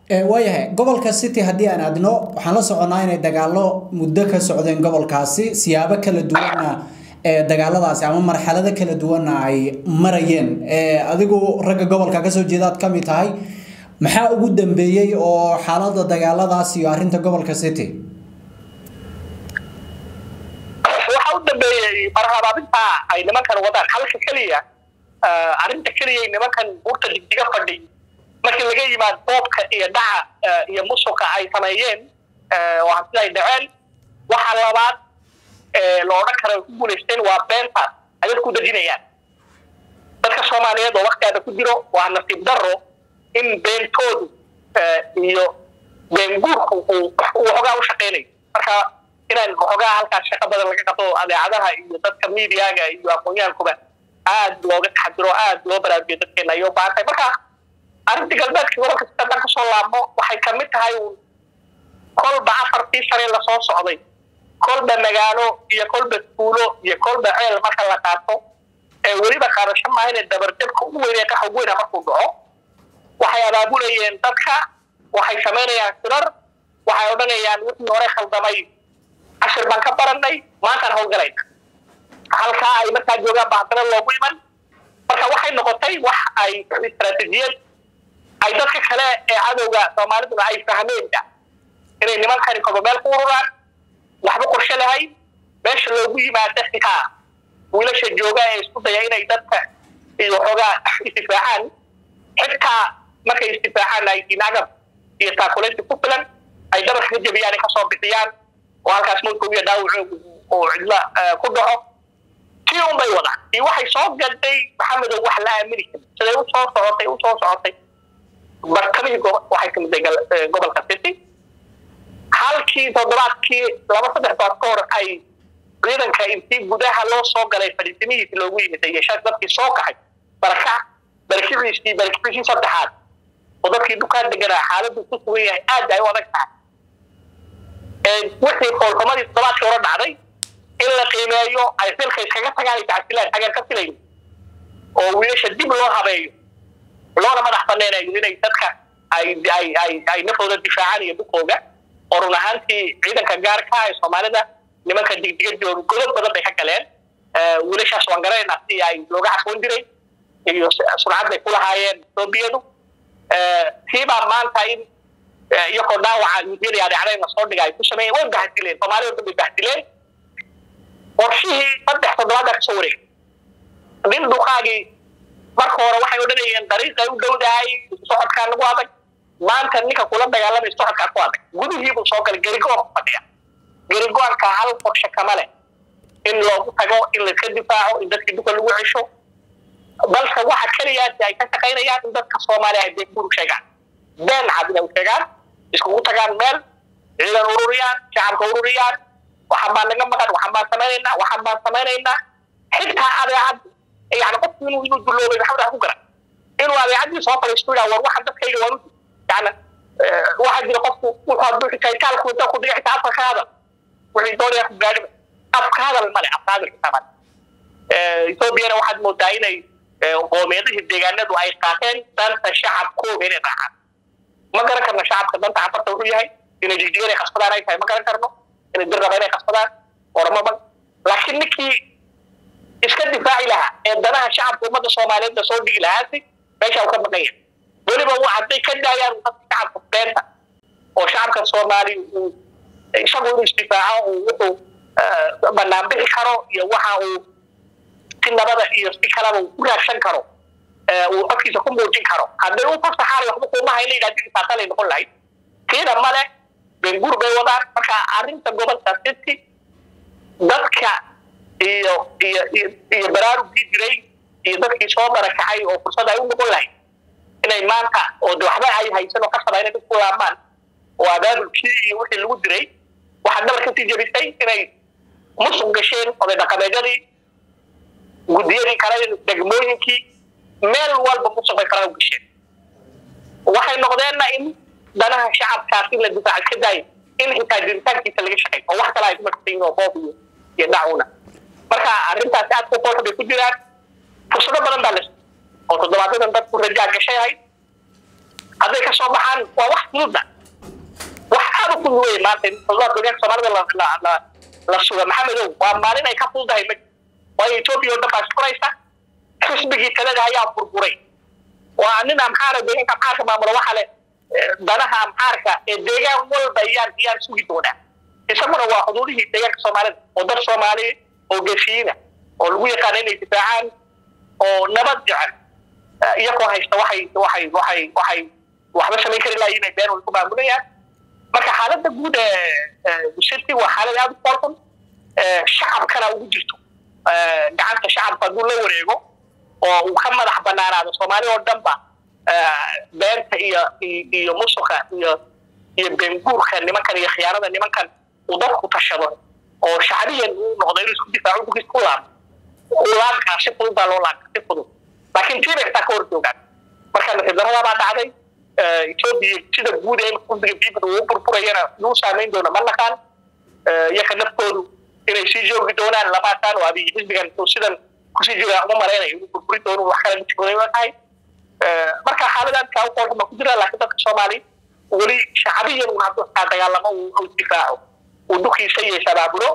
waayahay gobolka city haddii aan aadno waxaan la soconnaa inay dagaalo muddo ka socdeen gobolkaasi siyaabo kala duwanna dagaaladaasi ama marxalado kala duwanna ay marayeen adigu ragga gobolka kasoo jeedaad ka mid tahay maxaa ugu dambeeyey oo xaalada dagaaladaas iyo arrinta gobolka city waxaa u dambeeyey marhabaabinta ay nimankan wadaan halka keliya arrinta keliya nimankan buurta digdiga fadhi markii laga yimaad boobka iyo dhaca iyo musuqa ay sameeyeen oo hantida ay dhaceen waxaa labaad la odhan kara ku guulaysteen waa beentaas ay dadku dejinayaan dadka soomaaliyeed oo waktiaada ku jiro waa nasiib daro in beentoodu iyo beenguurku uu waxoogaa u shaqaynayo marka inaan waxoogaa halkaas shaqo badan laga qabto adeecadaha iyo dadka miidiyaga iyo aqoonyahankuba aad looga taxadiro aad loo baraarujiyo dadkeena ayuu baantay marka arrinta galbeedka gobolka sida dhan kasoo laabmo waxay kamid tahay uun kolba afartii sane lasoo socday kolba magaalo iyo kolba tuulo iyo kolba ceel marka la qaato ee weliba qaadasho maahine dabardabka ugu weyn ee qaxa ugu weyna markuu dhaco waxay abaabulayeen dadka waxay samaynayaan sirar waxay odhanayaan wixii hore khaldamay cashir baan ka baranay maantaan howlgalayna halkaa ay markaa joogaan baa haddana loogu iman marka waxay noqotay wax ay istaraatiijiyad ay dadka kale ee cadowga soomaaliduna ay fahmeenba inay nimankani kolba meel ku ururaan waxba qorshe lahayn meesha loogu yimaado xitaa wiilasha jooga ee isku daya inay dadka iyo waxoogaa istifaacaan xitaa markay istifaacaan ay inagab iyo taakuleynti ku filan ay dabarka ka jabiyaan ay kasoo bixiyaan oo halkaas mulka iyo dhaawac oo cidla ku dhaco tii un bay wadaan iyo waxay soo gaday maxamedow wax la aamini karin siday u soo socotay u soo socotay bartamihii waxay kamid gobolka city halkii toddobaadkii laba saddex dood ka hor ay ciidanka intii gudaha loo soo galay fadhiisimihiisi loogu yimid yeeshaas dadkii soo kaxay barakac barakiciisii barakiciisii saddexaad oo dadkii dukaan deganaa xaaladdu ku sugan yahay aad ay u adag tahay wixii foolxumadii toddobaadkii hore dhacday in la qiimeeyo ay filka iskaga tagaan ay tacsilaan agaan ka filayn oo wiilasha dib loo habeeyo loona madax baneynayo inay dadka ay ay ay ay nafooda difaacaan iyo dhukooga oo run ahaantii ciidanka gaarka ee soomaalida nimanka digdiga jooga godob badan bay ka galeen wiilashaas waan garanaynaa si ay looga xaswan jiray iyo surcad bay kulahaayeen etoobiyadu tiibaa maanta in iyagoo dhaawaca nigeria dhacdayn lasoo dhiga ay ku sameeyeen way bahdileen soomaalida dhan bay bahdileen qorshihii saddex toddobaad kasoo wareegay nin duqaagii marka hore waxay odhanayeen dariiqay u dhowdahay socodkaa nagu adag maanta ninka kula dagaalamay socodkaa ku adag gudihiibuu soo galay gerigoon ku fadhiya gerigoonka hal qorshe kama leh in loogu tago in layska difaaco in dadkii duka lagu cesho balse waxa keliyaasi ay ka shaqaynayaan in dadka soomaaliya ay been gurug sheegaan been cad inay u sheegaan iskugu tagaan meel ciidan ururiyaan shacabka ururiyaan waxaan baan naga maqan waxaan baan samaynaynaa waxaan baan samaynaynaa xitaa adeecad yani qofku inuu inuu duloobay maxamed ku garan inuu adeecadii soo fadhiisto yaa war waxaan dadkayga waan yani waxaa jira qofku wuxuu hadduu xitaa itaalku inta ku dhiga xitaa afka ka hadal wixii doonaya ku gaadhiba afka hadal male afka hadal xitaa male ethoobiana waxaad moodaa inay qoomeedihii deegaanadu ay qaateen danta shacabkooga inay raacaan ma garan karno shacabka danta cafarta wuxuu yahay inay jigjiga inay qasbadaan ay tahay ma garan karno inay dirraba inay qasbadaan oramaba laakiin ninkii iska difaaci lahaa ee danaha shacabka ummadda soomaaliyeed soo dhigi lahaasi meesha uu ka baqaya weliba uu hadday ka daayaan dadka shacabka beenta oo shacabka soomaali uu isagu inuu isdifaaco uu wuxuu banaan bixi karo iyo waxa uu si nabada iyo si kalaba uu ku raagsan karo uu codkiisa ku muujin karo hadday u fasaxaan waxba kuuma hayla yidhahdi isaasalay noqon lahayd tiina male benguur bay wadaan marka arrinta gobolka city dadka iyo iyo iyo baraarugii jiray iyo dadkii soo barakacay oo fursad ay u noqon lahayd inay maanta oo de waxba ay haysan oo kasaba inay dadku laamaan oo abaabulkii iyo wixii lagu diray waxaa dabar kasii jebisay inay musuq gasheen oday dhaqameedyadii guddiyadii kale degmooyinkii meel walba musuq bay kala gasheen waxay noqdeenna in danaha shacabkaas in la difaaca iska daayo in xitaa jiritaankiisa laga shaqeey oo wax kale ay ku maqsayin oo boob iyo iyo dhacuna marka arrintaasi aad ku kooxa bay ku jiraan fursado badan baa la oo toddobaadadan dadku rajaa gashay ahayd hadday ka soo baxaan waa wax fududa wax aad u fudud wey maanta in xuduudaha deegaanka soomaalida la la la la suga maxamedow waa maalin ay ka fududahay ma waayo etoobiya oo dhan baa isfuraysa xisbigii talada ayaa burburay waa nin amxaara deegaanka amxaarka maamula waxa le danaha amxaarka ee deegaan walba ayaan ayaan sugi doonaa isaguna waa xuduudihii deegaanka soomaalida oo dad soomaali oo geshiina oo lagu yaqaana inay difaacaan oo nabad jecel iyagoo haysta waxay waxay waxay waxay waxba samayn kari lahayn inay been ku maamulayaan marka xaaladda guud ee city waa xaalad aada u foolxun shacabkana ugu jirto gacanta shacabka hadduu la wareego oo uu ka madax banaanaado soomaali oo dhan ba beenta iyo iyo musuqa iyo iyo beenguurka nimankan iyo khiyaanada nimankan uu dadku tashado oo shacbiyan uu noqdo inuu isku difaaco dhulkiisa ku laabo uu laankaa si fudud baa loo laanka si fudud laakiin tiibextaa ka hor joogaan marka nasiibdarradaa baa dhacday etoobiya sida guud ee xisbiga biibad uu burburayana inuu saamayn doono ma naqaan iyaka naftoodu inay sii joogi doonaan lamaataan oo adiga xisbigan uu sidan kusii jira uma malaynayo inuu burburi doono wax kale mijooday waa tahay marka xaaladaad kaa u qoolxuma ku jira laakiin dadka soomaali weli shacbiyan un hadduu kaa dagaalamo uu difaaco uu dhulkiisa iyo sabaabulo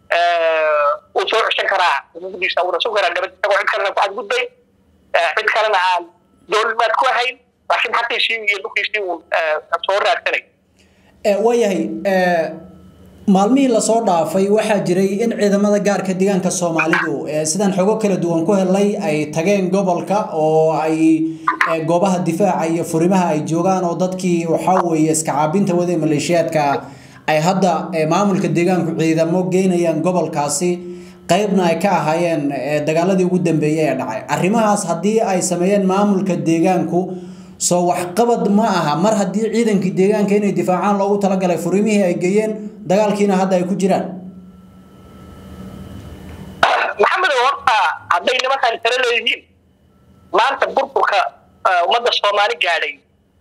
uu soo ceshan karaa xuquuqdiisa uuna sugi karaa nabad isagoo cid kalena ku xadgudbay cid kalena aan doolimaad ku ahayn laakiin xaqiisii iyo dhulkiisii uun soo raadsanay waayahay maalmihii lasoo dhaafay waxaa jiray in ciidamada gaarka deegaanka soomaalidu sidaan xogo kala duwan ku helnay ay tageen gobolka oo ay goobaha difaaca iyo furimaha ay joogaan oo dadkii waxaa weeye iska caabinta waday maleeshiyaadka ay hadda maamulka deegaanku ciidamo geynayaan gobolkaasi qaybna ay ka ahaayeen dagaaladii ugu dambeeyey ee dhacay arrimahaas haddii ay sameeyeen maamulka deegaanku soo waxqabad ma aha mar haddii ciidankii deegaanka inay difaacaan loogu talagalay furimihii ay geeyeen dagaalkiina hadda ay ku jiraan maxamedow horta hadday nimankan talo leeyihiin maanta burburka ummadda soomaali gaadhay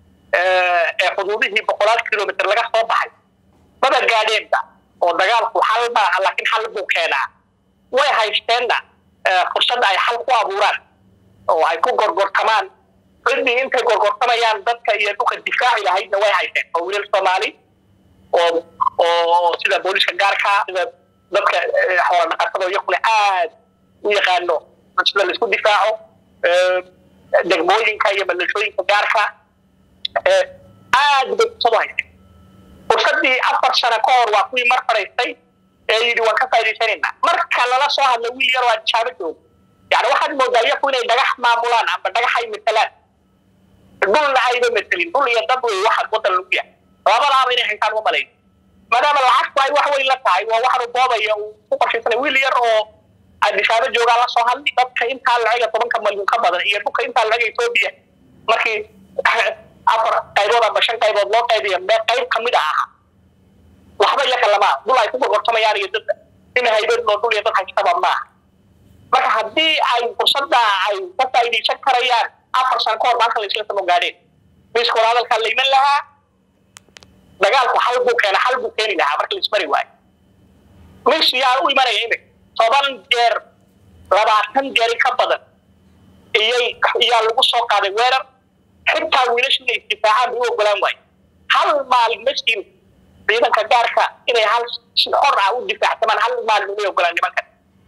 ee xuduudihii boqolaal kilomitr laga soo baxay maba gaadheenba oo dagaalku xal maaha laakiin xal buu keenaa way haysteenna fursadda ay xal ku abuuraan oo ay ku gorgortamaan ciddii intay gorgortamayaan dadka iyo dhulka difaaci lahaydna way haysteen oo wiilal soomaali oo oo sida booliska gaarka sida dadka xoola dhaqatada iyakuna aad u yaqaano sida laisku difaaco degmooyinka iyo malashooyinka gaarka aad bay fursad u haysteen fursaddii afar sano ka hor waa kuwii mar faraystay ee yidhi waan ka faa'idaysanaynaa marka lala soo hadla wiil yar waa jaabo joogo yani waxaad moodaa iyaku inay dhagax maamulaan amba dhagax ay matalaan dhulna ayba matelin dhul iyo dad wey waxaad wadan lagu yahay labadaaba inay haysaan uma malayn maadaama lacagtu ay wax weyn la tahay waa waxanu boobaya uu ku qorshaysanay wiil yar oo adisaabo joogaa la soo hadli dadka intaa lacaga tobanka malyan ka badan iyo dhulka intaa lacaga etoobiya markii afar qaybood amba shan qaybood loo qaybiya mee qayb kamid a aha waxba iyaka lama dhul ay ku gorgortamayaan iyo dadka in haybeed loo dhul iyo dad haystaba maaha marka haddii ay fursadda ay ka faa'iidaysan karayaan afar sano ka hor maanta la isla samo gaadheen miiska wala hadalkaa la iman lahaa dagaalku xal buu keena xal buu keeni lahaa marka la ismari waayo mis yaa u imanaya imik toban jeer labaatan jeeri ka badan iyay iyaa lagu soo qaaday weerar xitaa wiilasha inay isdifaacaan bay u ogolaan waayo hal maalin maskin ciidanka gaarka inay hal si xor ah u difaacsamaan hal maalin umay ogolaan nimankan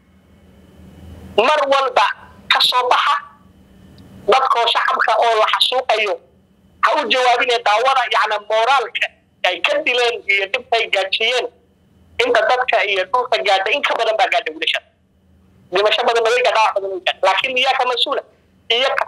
mar walba ka soo baxa dadkoo shacabka oo la xasuuqayo ha u jawaabinee daawada yacna mooraalka ay ka dileen iyo dhibtay gaajiyeen inta dadka iyo dhulka gaadha in ka badan baa gaadha wiilashada dhimasho badanna way gaadha badan way gaadha laakiin iyaa ka mas-uula iyaka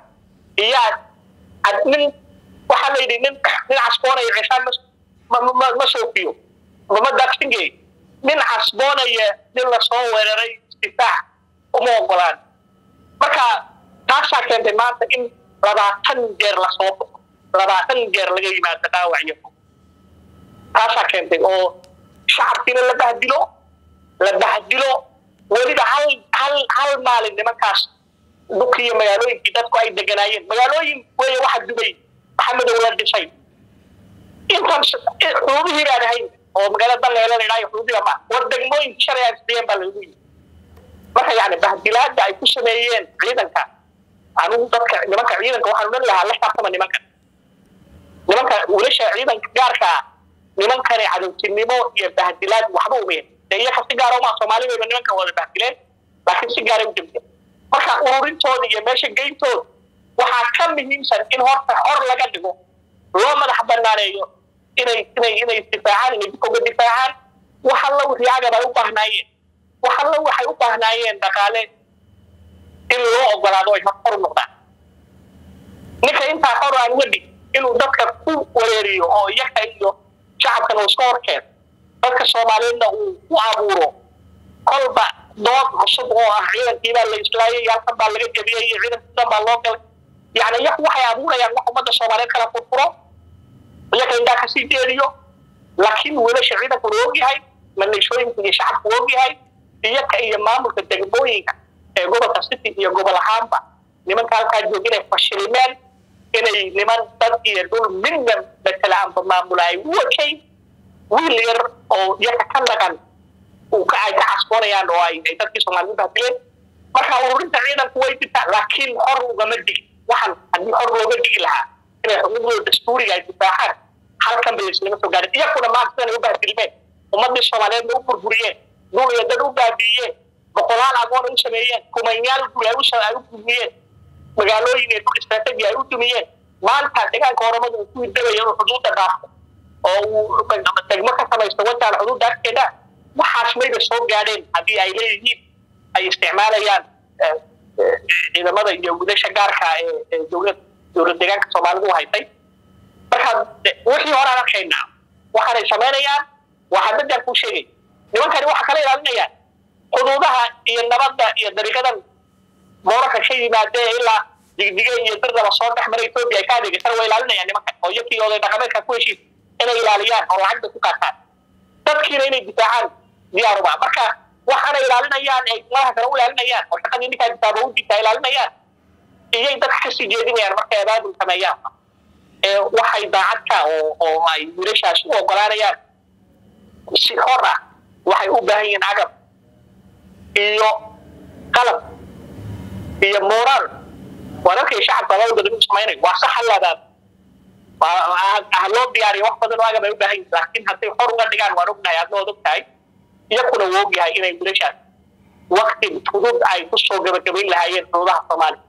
iyaa nin waxaa la yidhi nin nin casboonaya ceshaan ma ma ma soofiyo mama daaqsingeey nin casboonaya nin lasoo weeraray isdifaac uma ogolaan marka taasaa keentay maanta in labaatan jeer lasoo boqo labaatan jeer laga yimaado dhaawac iyo taasaa keentay oo shacabkiina la bahdilo la bahdilo weliba hal hal hal maalin nimankaas dhulkii iyo magaalooyinkii dadku ay deganaayeen magaalooyin weeye waxa dubay maxamedow la dhisay intan xuduudihii baan ahayn oo magaalada danleela la idhaayo xuduudiga ma war degmooyinkii shalay aan isdiyeen baa lagu yimi marka yani bahdilaada ay ku sameeyeen ciidanka anigu dadka nimanka ciidanka waxaan odhan lahaa la shaabtama nimankan nimanka wiilasha ciidanka gaarka ah nimankani cadowtinimo iyo bahdilaad waxba umayan dee iyaka si gaara umaa soomaali bayba nimankan wada bahdileen laakiin si gaaray u jabteen marka ururintooda iyo meesha geyntooda waxaa ka muhiimsan in horta xor laga dhigo loo madax banaaneeyo inay inay inay difaacaan inay dib uga difaacaan wax alla wixii agab ay u baahnaayeen wax alla waxay u baahnaayeen dhaqaale in loo ogolaado ay xor noqdaan ninka intaa xor aan uga dhig inuu dadka ku wareeriyo oo iyaga iyo shacabkan uu iska horkeeno dadka soomaaliyeedna uu ku abuuro kolba dood cusub oo ah ciidankii baa la islaayay halkan baa laga jabiyey iyo ciidankii dan baa loo galay yani iyaku waxay abuurayaan wax ummadda soomaaliyeed kala furfuro iyaga indhaa kasii jeediyo laakiin wiilasha ciidanku uu ogyahay maleeshooyinka iyo shacabku uu ogyahay iyaga iyo maamulka degmooyinka ee gobolka city iyo gobol ahaanba nimanka halkaa jooga inay fashilmeen inay niman dad iyo dhul midna matala amba maamula ay u wakayn wiil yar oo iyaga ka naqan uu ka ay ka casboonayaan oo ay dadkii soomaalida bahdileen marka ururinta ciidanku way jirtaa laakiin xor ugama digi waxan haddii xor looga digi lahaa inay xuquuqdooda dastuuriga ay difaacaan halkan bay islaga soo gaadhin iyakuna maanta sidan ay u bahdilmeen ummadii soomaaliyeedna u burburiyeen dhul iyo dad u baabi'iyeen boqolaal agoon ay u sameeyeen kumanyaal guri ay u gumiyeen magaalooyin iyo dhul istraategi ay u dumiyeen maanta deegaanka horamada uu ku hidabaya inuu xuduudda dhaafo oo uu degmo ka samaysto wajaal xuduudda agteeda waxaas mayba soo gaadheen haddii ay leeyihiin ay isticmaalayaan ciidamada iyo wiilasha gaarka ee dowlad dowlad deegaanka soomaalida u haytay marka wixii horaan arkaynaa waxaanay samaynayaan waxaa bedel kuu sheegay nimankani waxa kala ilaalinayaan xuduudaha iyo nabadda iyo dariiqadan moorarka ka yimaadee ilaa digdige iyo dirdaba soo dhex mara etoobiya ay ka adeegsan waa ilaalinayaan nimankan oo iyakii oday dhaqameedka ku heshiis inay ilaaliyaan oo lacagda ku qaataan dadkiina inay difaacaan diyaaruba marka waxaana ilaalinayaan ay malaha kale u ilaalinayaan oo shaqadii ninkaa difaaca u ditaa ilaalinayaan iyay dadka kasii jeedinayaan markay abaabul sameeyaan ee waxay daacadka oo oo ay wiilashaas u ogolaanayaan si xor ah waxay u baahan yihiin agab iyo qalab iyo moraal waan arkay shacabka abaabulka u samaynayo waa sax halaadaan ha loo diyaariyo wax badan oo agab ay u baahan yihiin laakiin hadday xor uga dhigaan waan ognahay aadna ood ogtahay iyakuna wuu ogyahay inay wiilashaas wakti fudud ay kusoo gabagabayn lahaayeen xuduudaha soomaaliya